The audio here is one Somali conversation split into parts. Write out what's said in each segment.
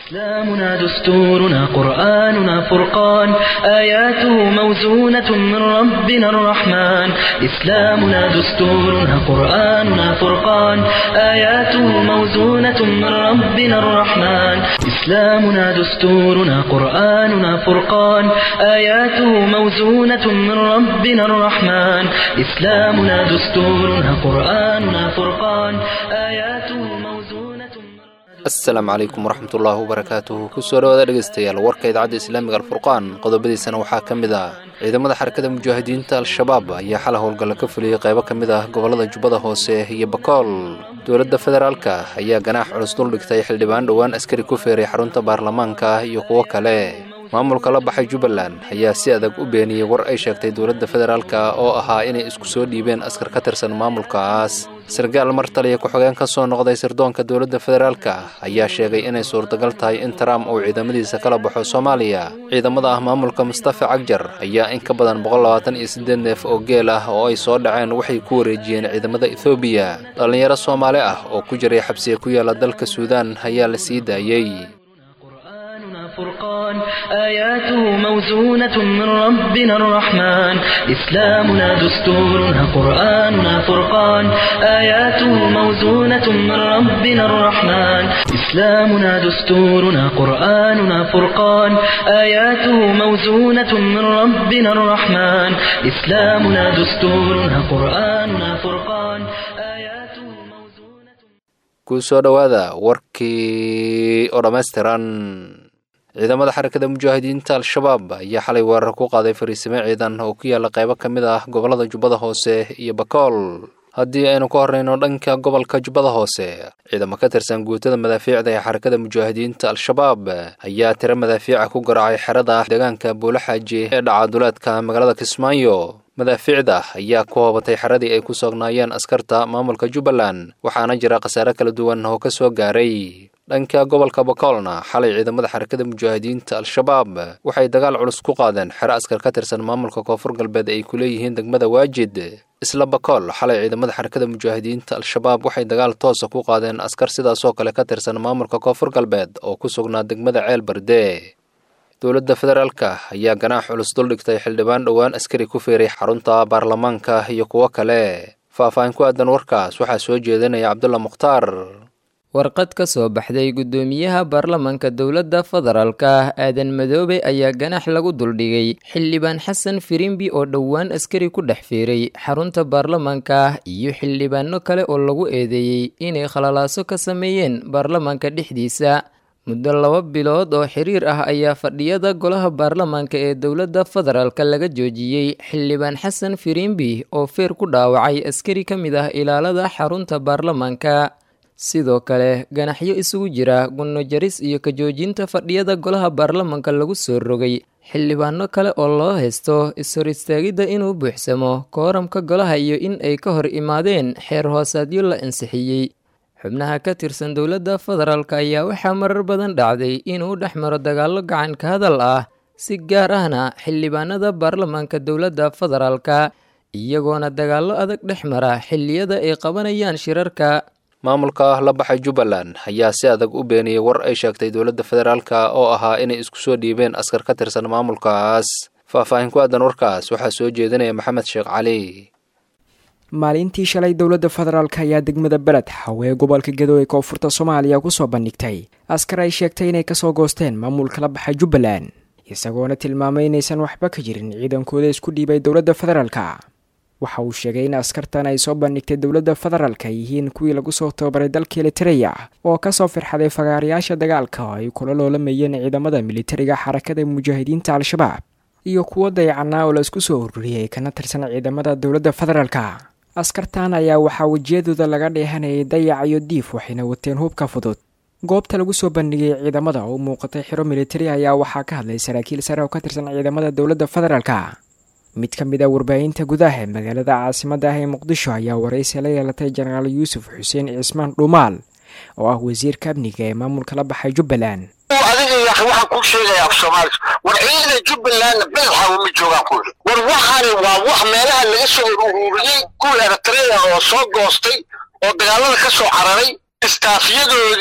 إسلامنا دستورنا قرآننا فرقان آياته موزونة من ربنا الرحمن إسلامنا دستورنا قرآننا فرقان آياته موزونة من ربنا الرحمن إسلامنا دستورنا قرآننا فرقان آياته موزونة من ربنا الرحمن إسلامنا دستورنا قرآننا فرقان آياته موزونة من asalaamu calaykum waraxmatullaahi wabarakaatuhu kusoo dhawaada dhegeystayaal warka idaacadda islaamiga alfurqaan qodobadiisana waxaa ka mid ah ciidamada xarakada mujaahidiinta al-shabaab ayaa xala howlgalla ka fuliyey qaybo ka mid ah gobollada jubbada hoose iyo bakool dowladda federaalka ayaa ganaax culus duldhigtay xildhibaan dhowaan askari ku feeray xarunta baarlamaanka iyo kuwo kale maamulka la baxay jubbaland ayaa si adag u beeniyey war ay sheegtay dowladda federaalka oo ahaa inay isku soo dhiibeen askar ka tirsan maamulkaas sarkaal mar taliya ku-xigeen ka soo noqday sirdoonka dowladda federaalka ayaa sheegay inay suurtagal tahay in trump uu ciidamadiisa kala baxo soomaaliya ciidamada ah maamulka mustafa cagjar ayaa in ka badan boqollabaatan-iyo siddeed neef oo geel ah oo ay soo dhaceen waxay ku wareejiyeen ciidamada ethoobiya dhallinyaro soomaali ah oo ku jiray xabsiga ku yaala dalka suudaan ayaa la sii daayey قرآننا فرقان آياته موزونة من ربنا الرحمن إسلامنا دستورنا قرآننا فرقان آياته موزونة من ربنا الرحمن إسلامنا دستورنا قرآننا فرقان آياته موزونة من ربنا الرحمن إسلامنا دستورنا قرآننا فرقان آياته موزونة ku soo dhowaada warkii oo dhammaystiran ciidamada xarakada mujaahidiinta al-shabaab ayaa xalay weerar ku qaaday fariisimo ciidan oo ku yaala qaybo ka mid ah gobollada jubbada hoose iyo bakool haddii aynu ka horreyno dhanka gobolka jubbada hoose ciidamo ka tirsan guutada madaafiicda ee xarakada mujaahidiinta al-shabaab ayaa tiro madaafiica ku garaacay xerada deegaanka buulaxaaji ee dhacaduleedka magaalada kismaayo madaafiicda ayaa ku hoobatay xeradii ay ku sognaayeen askarta maamulka jubbaland waxaana jira khasaare kala duwan oo ka soo gaaray dhanka gobolka bakoolna xalay ciidamada xarakada mujaahidiinta al-shabaab waxay dagaal culus ku qaadeen xero askar ka tirsan maamulka koonfur galbeed ay ku leeyihiin degmada waajid isla bakool xalay ciidamada xarakada mujaahidiinta al-shabaab waxay dagaal toosa ku qaadeen askar sidaasoo kale ka tirsan maamulka koonfur galbeed oo ku sugnaa degmada ceel berde dowladda federaalka ayaa ganaax culus duldhigtay xildhibaan dhowaan askari ku feeray xarunta baarlamaanka iyo kuwo kale faah-faahin ku aadan warkaas waxaa soo jeedinaya cabdulla mukhtaar warqad ka soo baxday guddoomiyaha baarlamaanka dowladda federaalka aadan madoobe ayaa ganax lagu duldhigay xildhibaan xasan firimbi oo dhowaan askari ku dhex fiiray xarunta baarlamaanka iyo xildhibaano kale oo lagu eedeeyey inay khalalaaso ka sameeyeen baarlamaanka dhexdiisa muddo laba bilood oo xiriir ah ayaa fadhiyada golaha baarlamaanka ee dowladda federaalka laga joojiyey xildhibaan xasan firimbi oo feer ku dhaawacay askari ka mid ah ilaalada xarunta baarlamaanka sidoo kale ganaxyo isugu jira gunno jaris iyo ka joojinta fadhiyada golaha baarlamaanka lagu soo rogay xildhibaano kale oo loo haysto is-hor istaagidda inuu buuxsamo kooramka golaha iyo in ay ka hor imaadeen xeer hoosaadyo la ansixiyey xubnaha ka tirsan dowladda federaalk ayaa waxaa marar badan dhacday inuu dhex maro dagaallo gacan ka hadal ah si gaar ahna xildhibaanada baarlamaanka dowladda federaalka iyagoona dagaallo adag dhex mara xilliyada ay qabanayaan shirarka maamulka la baxay jubbaland ayaa si adag u beeniyey war ay sheegtay dowladda federaalka oo ahaa inay isku soo dhiibeen askar ka tirsan maamulkaas faah-faahin ku aadan warkaas waxaa soo jeedinaya maxamed sheekh cali maalintii shalay dowladda federaalk ayaa degmada beled xawee gobolka gedo ee koonfurta soomaaliya kusoo bandhigtay askar ay sheegtay inay kasoo goosteen maamulka la baxay jubbaland isagoona tilmaamay inaysan waxba ka jirin ciidankooda isku dhiibay dowladda federaalka waxa uu sheegay in askartan ay soo bandhigtay dowladda federaalka ay yihiin kuwii lagu soo tababaray dalka elitereya oo kasoo firxaday fagaarayaasha dagaalka oo ay kula loolamayeen ciidamada militariga xarakada mujaahidiinta al-shabaab iyo kuwo dayacanaa oo la isku soo ururiyey kana tirsan ciidamada dowladda federaalka askartan ayaa waxaa wejiyadooda laga dheehanayay dayac iyo diif waxayna wateen hubka fudud goobta lagu soo bandhigay ciidamada oo u muuqatay xiro militari ayaa waxaa ka hadlay saraakiil sare oo ka tirsan ciidamada dowladda federaalka mid ka mid a warbaahinta gudaha ee magaalada caasimadda ah ee muqdisho ayaa waraysi la yeelatay jenaraal yuusuf xuseen cismaan dhuumaal oo ah wasiirka amniga ee maamulka la baxay jubbaland adiga waxaan kuu sheegaya af soomaalisu war ciidana jubbalandna beledxawa ma joogaan ku yidhi war waxaani waa wax meelaha laga soo ururiyey kuwa eritrea oo soo goostay oo dagaalada ka soo cararay istaafyadoodii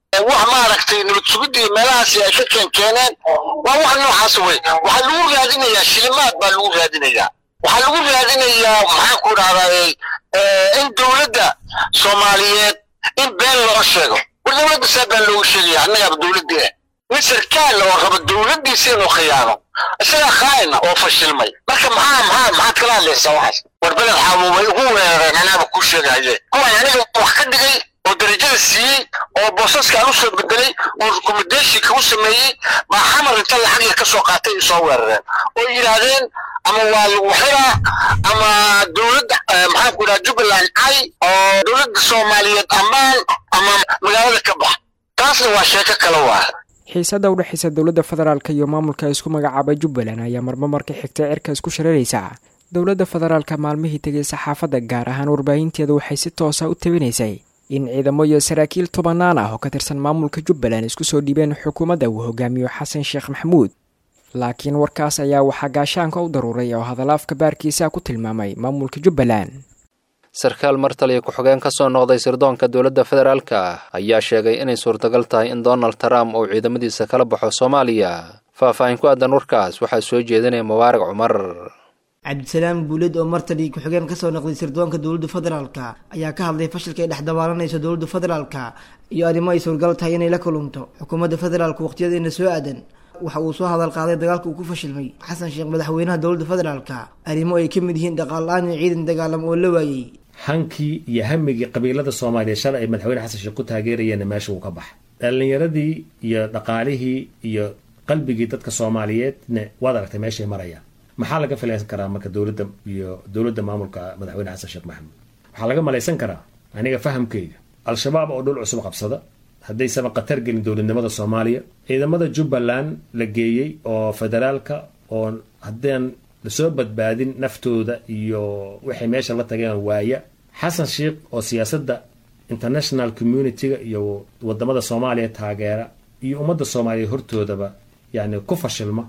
wax maaragtay nabad sugidda iyo meelahaasi ay ka keenkeeneen waa wax noocaas wey waxaa lagu raadinayaa shilimaad baa lagu raadinayaa waxaa lagu raadinayaa maxaan ku dhahdaa in dowladda soomaaliyeed in been loo sheego war dowladda saa been loogu sheegaya annagaaba dowladdii nin sarkaal oo raba dowladdiisa inuu khiyaano isagaa khaa'ina oo fashilmay marka maxaa maxaa maxaad kala hadlaysaa waxaas war beled xaabubay ugu weerareen anaaba kuu sheegaye kuwan aniga wax ka dhigay oo darajada siiyey oo boosaskaan u soo bedelay oo rekomendation u sameeyey baa xamar inta lacag ka soo qaatay ay soo weerareen oo yidhaahdeen ama waa lagu xiraa ama dowladda maxaan ku idhaha jubbaland cay oo dowladda soomaaliyeed ammaan ama magaalada ka bax taasna waa sheeko kale waa xiisada udhexaysa dowladda federaalka iyo maamulka isku magacaaba jubbaland ayaa marmo marka xigta cirka isku shareeraysa dowladda federaalka maalmihii tegay saxaafadda gaar ahaan warbaahinteeda waxay si toosa u tabinaysay in ciidamo iyo saraakiil tobanaan ah oo ka tirsan maamulka jubbaland isku soo dhiibeen xukuumadda uu hogaamiyo xasan sheekh maxamuud laakiin warkaas ayaa waxaa gaashaanka u daruuray oo hadalaafka baarkiisa ku tilmaamay maamulka jubbaland sarkaal martaliya ku-xigeen ka soo noqday sirdoonka dowladda federaalka ayaa sheegay inay suurtagal tahay in donald trump uu ciidamadiisa kala baxo soomaaliya faah-faahin ku aadan warkaas waxaa soo jeedinaya mubaarak cumar cabdisalaam guuled oo martali ku-xigeen kasoo noqday sirdoonka dowladda federaalka ayaa ka hadlay fashilka ay dhex dabaalanayso dowladda federaalka iyo arrimo ay suurgal tahay inay la kulunto xukuumadda federaalka waqtiyadeena soo aadan waxa uu soo hadal qaaday dagaalka uu ku fashilmay xasan sheekh madaxweynaha dowladda federaalka arrimo ay ka mid yihiin dhaqaal-aan iyo ciidan dagaalam oo la waayey hankii iyo hamigii qabiilada soomaaliya shalay ay madaxweyne xasan sheekh ku taageerayeenna meesha uu ka baxay dhallinyaradii iyo dhaqaalihii iyo qalbigii dadka soomaaliyeedna waad aragtay meeshay marayaan maxaa laga filaysan karaa marka dowladda iyo dowladda maamulka madaxweyne xasan sheekh maxamuud waxaa laga malaysan karaa aniga fahamkayga al-shabaab oo dhul cusub qabsada haddaysan khatar gelin dowladnimada soomaaliya ciidamada jubbaland la geeyey oo federaalka oo haddaan lasoo badbaadin naftooda iyo waxay meesha la tageen waaya xasan sheekh oo siyaasadda international community-ga iyo wadamada soomaaliya taageera iyo ummadda soomaaliya hortoodaba yani ku fashilma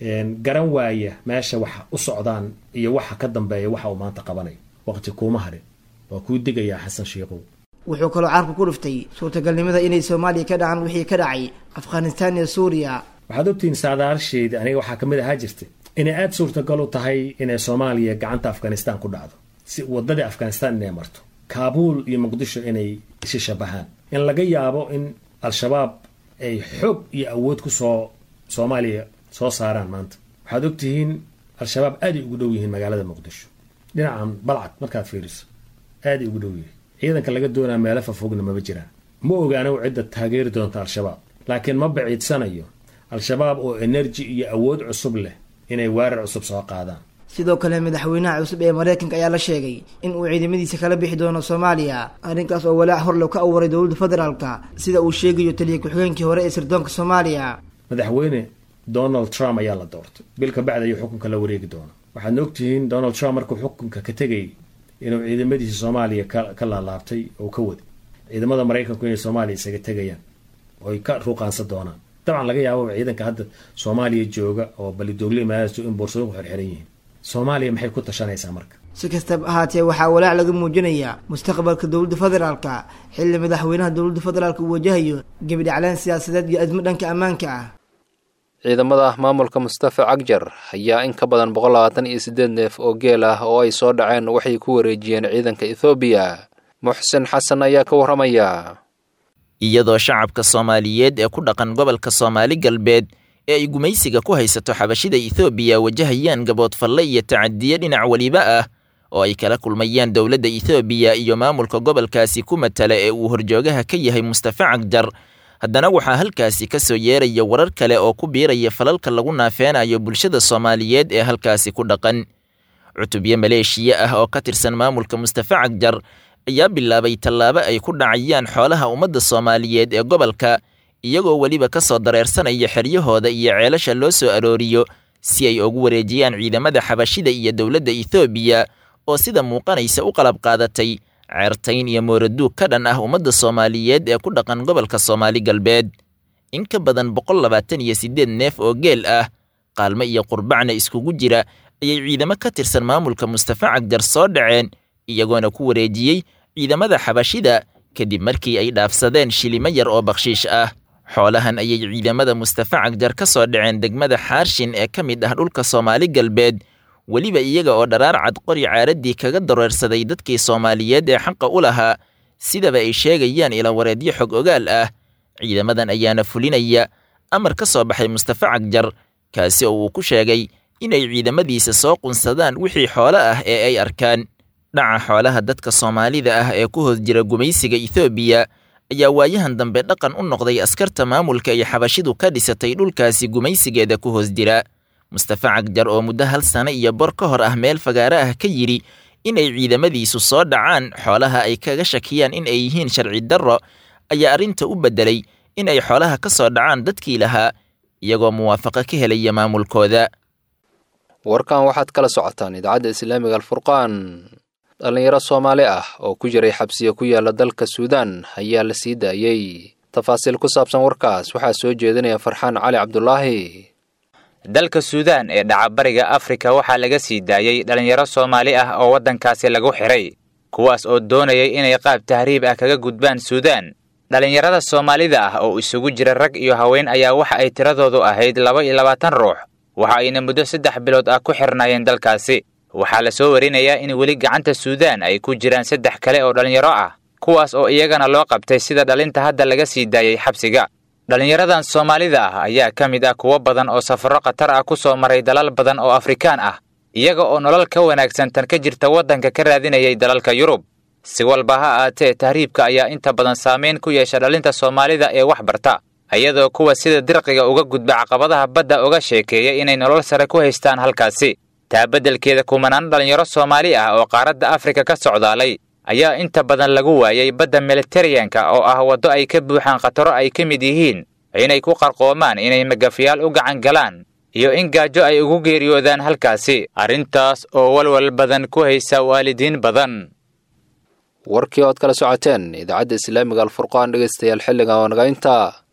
garan waaya meesha waxa u socdaan iyo waxa ka dambeeya waxa uu maanta qabanayo waqti kuuma hadhin waa kuu digayaa xasan sheekhow wuxuu kaloo carku ku dhiftay suurtagalnimada inay soomaaliya ka dhacaan wixii ka dhacay afghanistan iyo suuriya waxaad ogtihiin saadaasheeda aniga waxaa kamid ahaa jirta inay aada suurtagal u tahay inay soomaaliya gacanta afghanistan ku dhacdo si wadadii afghanistan inay marto kaabuul iyo muqdisho inay isi shabahaan in laga yaabo in al-shabaab ay xoog iyo awood kusoo soomaaliya soo saaraan maanta waxaad ogtihiin al-shabaab aaday ugu dhow yihiin magaalada muqdisho dhinacan balcad markaad fiiriso aaday ugu dhow yihiin ciidanka laga doonaa meelo fafogna maba jiraan ma ogaano cidda taageeri doonta al-shabaab laakiin ma baciidsanayo al-shabaab oo enerji iyo awood cusub leh inay weerar cusub soo qaadaan sidoo kale madaxweynaha cusub ee maraykanka ayaa la sheegay in uu ciidamadiisa kala bixi doono soomaaliya arrinkaas oo walaac horlow ka abuuray dowladda federaalka sida uu sheegayo taliya ku-xigeenkii hore ee sirdoonka soomaaliya madaxweyne donald trump ayaa la doortay bil ka bacdi ayuu xukunka la wareegi doona waxaadna ogtihiin donald trump markuu xukunka ka tegay inuu ciidamadiisa soomaaliya ka laalaabtay oo ka waday ciidamada maraykanku inay soomaaliya isaga tegayaan oy ka ruuqaansan doonaan dabcan laga yaababa ciidanka hadda soomaaliya jooga oo balidoogle maaaso in boorsooyinku xirxiran yihiin soomaaliya maxay ku tashanaysaa marka si kastaba ahaatee waxaa walaac laga muujinayaa mustaqbalka dowladda federaalka xilli madaxweynaha dowladda federaalka uu wajahayo gebidhacleen siyaasadeed iyo admo dhanka ammaanka ah ciidamada maamulka mustafa cagjar ayaa in ka badan boqol labaatan iyo siddeed neef oo geel ah oo ay soo dhaceen waxay ku wareejiyeen ciidanka ethoobiya muxsin xasan ayaa ka warramaya iyadoo shacabka soomaaliyeed ee ku dhaqan gobolka soomaali galbeed ee ay gumaysiga ku haysato xabashida ethoobiya wajahayaan gaboodfalle iyo tacadiye dhinac weliba ah oo ay kala kulmayaan dowladda ethoobiya iyo maamulka gobolkaasi ku matala ee uu horjoogaha ka yahay mustafa cagjar haddana waxaa halkaasi ka soo yeeraya warar kale oo ku biiraya falalka lagu naafeenayo bulshada soomaaliyeed ee halkaasi ku dhaqan cutubyo maleeshiya ah oo ka tirsan maamulka mustafa cagjar ayaa bilaabay tallaabo ay ku dhacayaan xoolaha ummadda soomaaliyeed ee gobolka iyagoo weliba ka soo dareersanaya xeryahooda iyo ceelasha loo soo arooriyo si ay ugu wareejiyaan ciidamada xabashida iyo dowladda ethoobiya oo sida muuqanaysa u qalab qaadatay ceertayn iyo mooraduug ka dhan ah ummadda soomaaliyeed ee ku dhaqan gobolka soomaali galbeed in ka badan boqol labaatan iyo siddeed neef oo geel ah qaalmo iyo qurbacna iskugu jira ayay ciidamo ka tirsan maamulka mustafa cagjar soo dhaceen iyagoona ku wareejiyey ciidamada xabashida kadib markii ay dhaafsadeen shilimo yar oo bakhshiish ah xoolahan ayay ciidamada mustafa cagjar ka soo dhaceen degmada xaarshin ee ka mid ah dhulka soomaali galbeed weliba iyaga oo dharaar cad qori caaraddii kaga dareersaday dadkii soomaaliyeed ee xaqa u lahaa sidaba ay sheegayaan ilawareedyo xog ogaal ah ciidamadan ayaana fulinaya amar ka soo baxay mustafa cagjar kaasi oo uu ku sheegay inay ciidamadiisa soo qunsadaan wixii xoolo ah ee ay arkaan dhaca xoolaha dadka soomaalida ah ee ku hoos jira gumaysiga ethoobiya ayaa waayahan dambe dhaqan u noqday askarta maamulka ay xabashidu ka dhisatay dhulkaasi gumaysigeeda ku hoos jira mustafa cagjar oo muddo hal sano iyo bor ka hor ah meel fagaare ah ka yidhi inay ciidamadiisu soo dhacaan xoolaha ay kaga shakiyaan in ay yihiin sharci darro ayaa arrinta u beddelay in ay xoolaha ka soo dhacaan dadkii lahaa iyagoo muwaafaqo ka helaya maamulkooda warkan waxaad kala socotaan idaacadda islaamiga alfurqaan dhallinyaro soomaali ah oo ku jiray xabsiya ku yaala dalka suudaan ayaa la sii daayey tafaasiil ku saabsan warkaas waxaa soo jeedinaya farxaan cali cabdulaahi dalka suudaan ee dhaca bariga afrika waxaa laga sii daayey dhallinyaro soomaali ah oo waddankaasi lagu xidhay kuwaas oo doonayay inay qaab tahriib ah kaga gudbaan suudaan dhallinyarada soomaalida ah oo isugu jira rag iyo haween ayaa waxa ay tiradoodu ahayd laba iyo labaatan ruux waxa ayna muddo saddex bilood ah ku xirnaayeen dalkaasi waxaa la soo warinayaa in weli gacanta suudaan ay ku jiraan saddex kale oo dhallinyaro ah kuwaas oo iyagana loo qabtay sida dhalinta hadda laga sii daayey xabsiga dhallinyaradan soomaalida ah ayaa ka mid ah kuwo badan oo safarro khatar ah ku soo maray dalal badan oo afrikaan ah iyaga oo nolol ka wanaagsan tan ka jirta waddanka ka raadinayay dalalka yurub si walba ha aatee tahriibka ayaa inta badan saamayn ku yeesha dhalinta soomaalida ee wax barta iyadoo kuwa sida dirqiga uga gudba caqabadaha badda uga sheekeeya inay nolol sare ku haystaan halkaasi taa beddelkeeda kumanaan dhallinyaro soomaali ah oo qaaradda afrika ka socdaalay ayaa inta badan lagu waayay badda militariyanka oo ah waddo ay ka buuxaan khataro ay ka mid yihiin inay ku qarqoomaan inay magafayaal u gacan galaan iyo in gaajo ay ugu geeriyoodaan halkaasi arrintaas oo walwal badan ku haysa waalidiin badan warkii ood kala socoteen idaacadda islaamiga alfurqaan dhegaystayaal xilligan oo naga intaa